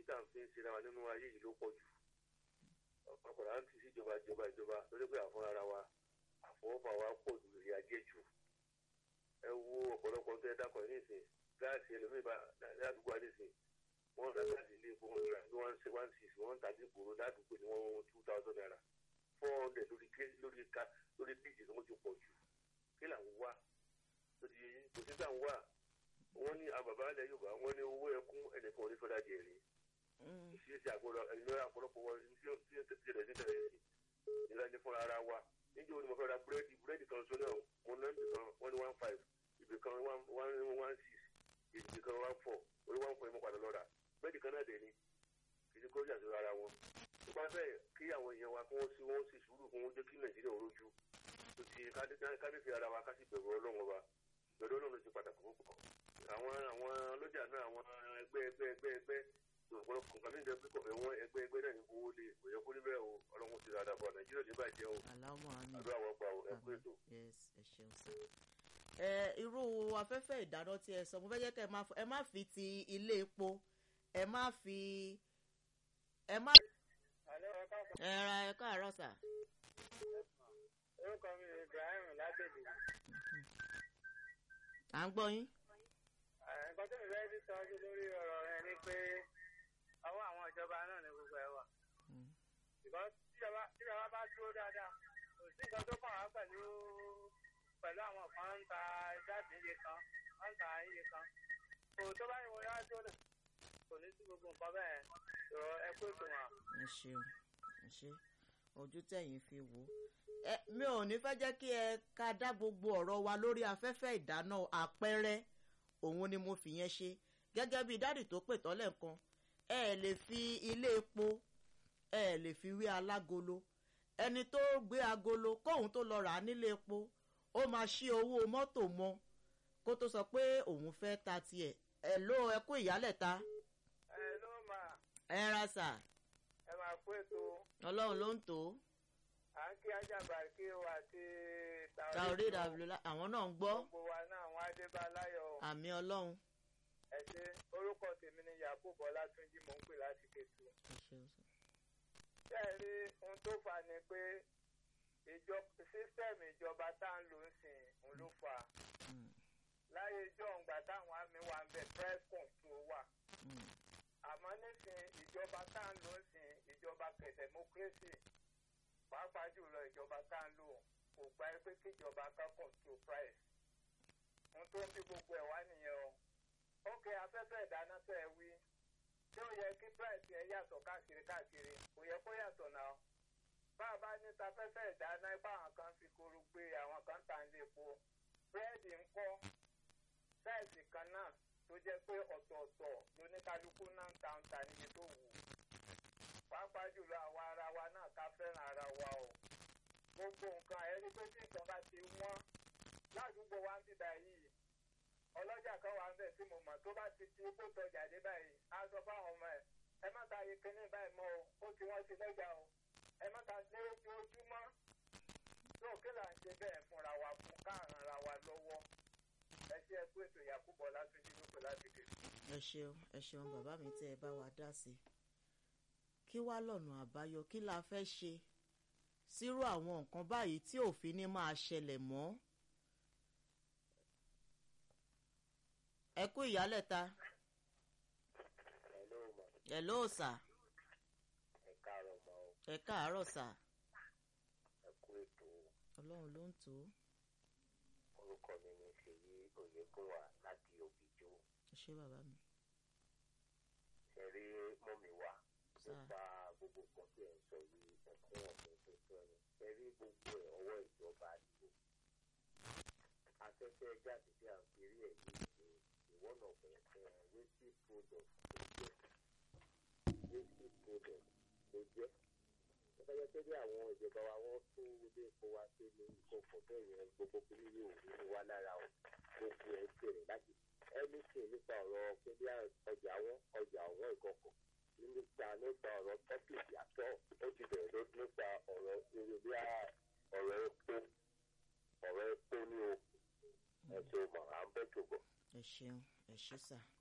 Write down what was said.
tá à ń fi ń ṣe ra wa nínú ayé yìí ló pọ̀ jù ọ̀pọ̀lọpọ̀ à ń ti sí ìjọba ìjọba ìjọba lórí pé àfọ́n ara wa àfọwọ́fà wa pọ̀ ju ìrìn ajé jù ẹ wo ọ̀pọ̀lọpọ̀ tó ẹ dákọ̀ ní ìsìn gáàsì ẹlòmíì bá ládùúgbò àdìsìn wọ́n ra gáàsì ilé epo wọn ra ní one six one six wọ́n ń tàbí ìgboro ládùúgbò ní wọ́n two thousand naira four hundred lórí ké lórí ká lórí péjì tó wọ́n ti pọ̀ jù kí là ń wá lórí kò sí tá à ń wá wọ́n ní àbàbà ilẹ̀ Yorùbá wọ́n ní owó ẹkún ẹnìkan ò ní fẹ́ dájẹ́ rí ìṣesí àgbọ̀dọ̀ ẹ̀yìn àpọ̀lọpọ̀ wọn tí ó ti tẹ̀lé sí tẹ̀lé sí ìlà ní fúnra ara wa níjẹ́ òní mo fẹ́ ra búrẹ́dì búrẹ́dì kan sọ náà mo ná ibì kan wọ́n ní one five ibì kan one one six ibì kan one four orí one four mo padà lọ rà búrẹ́dì kan náà dẹ̀ ni kì í ṣe kórìíra sí ara wọn tó bá fẹ́ kí àwọn èèyàn wa kí wọ́n sí wọ́n sì sùúrù kí wọ́n jẹ́ kí Nàìjíríà ò rójú tó ti kánífì ara wa ká sì bẹ̀rù Ọlọ́run wa bẹ̀rù Ọlọ́run ti pàtàkì púpọ̀ àwọn àwọn ọlọ́jà náà àwọn ẹgbẹ́ ẹgbẹ́ ẹgbẹ́ ẹgbẹ́ ọ̀pọ̀lọpọ̀ nǹkan mi ń jẹ pé kọ̀fẹ́ wọn ẹgbẹ́ ẹgbẹ́ náà ní owó lè kò yẹ kó rí bẹ́ẹ̀ o ọlọ́run ti rárá bọ̀ nàìjíríà ní bàjẹ́ o aláwọ̀ àmì àdúrà wọn gbà o ẹ kú ètò. yes ẹ ṣeun sá. ẹ irú afẹ́fẹ́ ìdáná tí ẹ sọ mo fẹ́ jẹ́ kẹ́ ẹ má fi ti ilé epo ẹ má fi ẹ má. ẹ ra ẹ káàárọ̀ sà. orúkọ mi ni Ibrahim lágbègbè. à ń gbọ́ yín. nǹkan tó mi fẹ́ fi sọ́jú lórí ọ̀rọ̀ rẹ ni pé ọwọ́ àwọn ìjọba náà ni gbogbo ẹ̀ wà. because tíjọba bá dúró dáadáa kò sí nǹkan tó kàn wá pẹ̀lú pẹ̀lú àwọn kan ń ta jáde iye kan wọ́n ń ta iye kan. kò tó bá yẹ wọ́n yá tó lè kò ní sí gbogbo nǹkan bẹ́ẹ̀ yọ ẹ kó ètò wọn. ẹ ṣeun ẹ ṣe ojú tẹ̀yìn fi wò ó mi ò ní fẹ́ jẹ́ kí ẹ ká dá gbogbo ọ̀rọ̀ wa lórí afẹ́fẹ́ ìdáná àpẹẹrẹ òun ni mo fi yẹn ṣe gẹ́gẹ́ bí dádì tó pè tọ́lẹ̀ kan ẹ ẹ lè fi ilé epo ẹ ẹ lè fi wé alágolo ẹni tó gbé agolo kóun tó lọ rà á nílé epo ó máa ṣí owó mọ́tò mọ́ kó tó sọ pé òun fẹ́ ta tiẹ̀ ẹ ló ẹ kú ìyálẹ̀ta. ẹ ló máa. ẹ ra sà. ẹ máa kó ètò. ọlọ́run ló ń tò ó. à ń kí ajábà kí o àti tàórí ìdàbílẹ̀ àwọn náà ń gbọ́. gbogbo wa náà àwọn adébáláyọ̀. àmì ọlọ́run. ẹ ṣe orúkọ tèmi ni yakubu ọlátúnjí mò ń pè láti kẹtù. bẹ́ẹ̀ rí ohun tó fà ni pé sísítẹ́ẹ̀mù ìjọba tá à ń lò ń sìn ń ló fà á. láyé ijó ọ̀ǹgbà táwọn àmì wà ń bẹ press control wà. àmọ́ nísìn ìjọba tá à ń lò ń sìn ìjọba democracy pàápàá jùlọ ìjọba tá à ń lò kò gba pé kíjọba kan control price. ohun tó ń bí gbogbo ẹ̀ wá nìyẹn o ókè afẹ́fẹ́ ìdáná tẹ̀ ẹ́ wí tí ó yẹ kí price yẹn yàtọ̀ káàkiri káàkiri kò yẹ kó yàtọ̀ náà bá a bá ní tafẹ́fẹ́ ìdáná ipá àwọn kan fi koro gbé àwọn kan tà ń lépo búrẹ́dì ń kọ́ sáìsì kan náà tó jẹ́ pé ọ̀tọ̀ọ̀tọ̀ lóníkálukú náà ń ta ń ta níye tó wù pàápàá jùlọ àwa ara wa náà ká fẹ́ràn ara wa o gbogbo nǹkan ẹni pé tí nǹkan bá ti wọ́n ládùúgbò wa ń bíbá yìí ọlọ́jà kan wà ń bẹ̀ tí mo mọ̀ tó bá ti ti kó tọjà dé báyìí á sọ fáwọn ọmọ ẹ̀ ẹ má ta iye kínní báyìí mọ́ o ó ti wọ́n ti lọ́jà o ẹ má ta ní ojoojúmọ́ tó kí là ń ṣe bẹ́ẹ̀ fúnra wa fún káàràn ra wa lọ́wọ́ ẹ ṣe ẹkú ètò Yakubu Ọlátúnjí lóko láti dé. ẹ ṣeun ẹ ṣeun bàbá mi tẹ ẹ bá wa dá sí i kí wá lọ́nà àbáyọ kí la fẹ́ ṣe sírú àwọn nǹkan báyìí tí òfin ní máa ṣẹlẹ̀ mọ́. ẹ kú ìyálẹ̀ta. hello ma hello sà. ẹ káàárọ̀ ma o ẹ káàárọ̀ sà. ẹ kú ètò ọlọ́run ló ń tò ó. orúkọ mi ni ṣèyí oyègùnwà láti òbíjó ẹ ṣé bàbá mi. ṣe rí mọ́mì wa Sà. nípa gbogbo nǹkan tí ẹ̀ ń sọ yìí ẹ̀kún ọ̀gbìn tó sọ ni ṣe rí gbogbo ẹ̀ ọwọ́ ìjọba àdìgbò afẹ́fẹ́ jáde tí a ń fi rí ẹ̀ yìí ṣe ìwọ́n ọ̀gbìn ẹ̀ wéṣí product ló jẹ́ wéṣí product ló jẹ́ ìfẹ́yẹ́ pé bí àwọn ìjọba wa wọ́n tún ilé epo wa ṣe ní ìkọ̀kọ̀ bẹ́ẹ̀ yẹn gbogbo kiri yóò ní wá lára o gbogbo ẹ̀ bẹ̀rẹ̀ láti anything nípa ọ̀rọ̀ pé bí ọjà wọn ọjà wọn ìkọ̀kọ̀ nípa nípa ọ̀rọ̀ tọ́pìkì àtọ́ ó ti bẹ̀rẹ̀ ló nípa ọ̀rọ̀ eré bí ọ̀rọ̀ epo ọ̀rọ̀ epo ní o ẹ̀sùn mọ̀ à ń bẹ̀ tó bọ̀. ẹ ṣeun ẹ ṣé sà